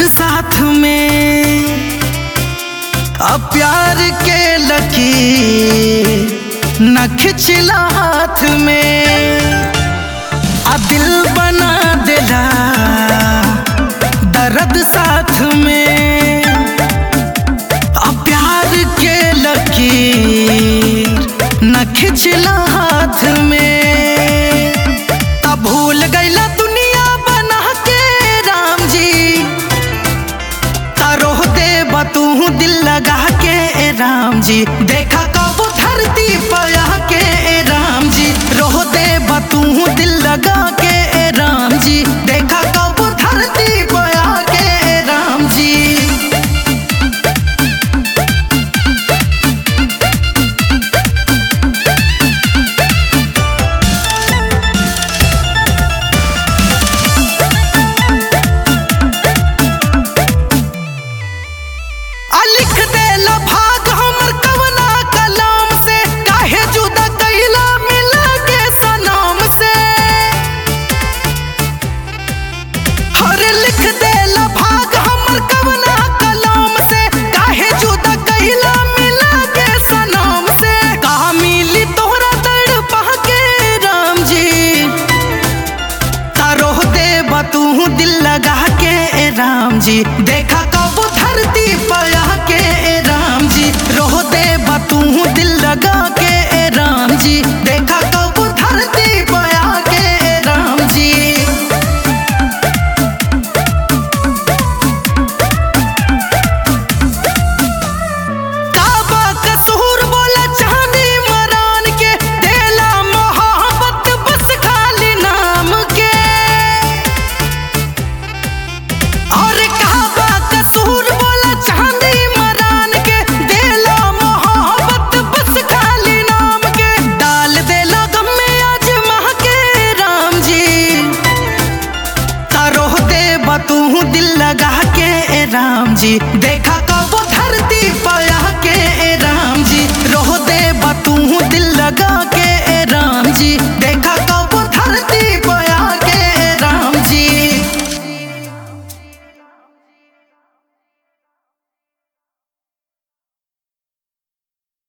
साथ में अब प्यार के लकीर न खिंचला हाथ में आ दिल बना दिला दर्द साथ में अब प्यार के लकीर न खिंचला हाथ में तब भूल गईला दुनिया बना के राम जी तारोह दे तू दिल लगा के ए राम जी देखा कब धरती पया के ए राम जी रोह दे तू दिल लगा के ए राम जी देखा कब धरती पया के ए राम जी आ लिख देला भाग हमर कवना कलाम से काहे जुदा कैला मिला के सनाम से हर लिख देला भाग हमर कवना कलाम से काहे जुदा कैला मिला के सनाम से कहा मिली तोहरा दर्द पा के राम जी तारोह दे तू दिल लगा के ए राम जी देखा कब धरती पया के ए राम जी रोह दे तू दिल लगा के ए राम जी देखा कब धरती पया के ए राम जी काबा कसूर बोला चांदी मरान के देला मोहब्बत बस खाली नाम के और काबा कसूर बोला चांदी मरान के देला मोहब्बत बस खाली नाम के डाल देला गम में आज माह के राम जी तारोह दे तू दिल लगा के ए राम जी देखा कब धरती पया के ए राम जी रोह दे तू दिल लगा के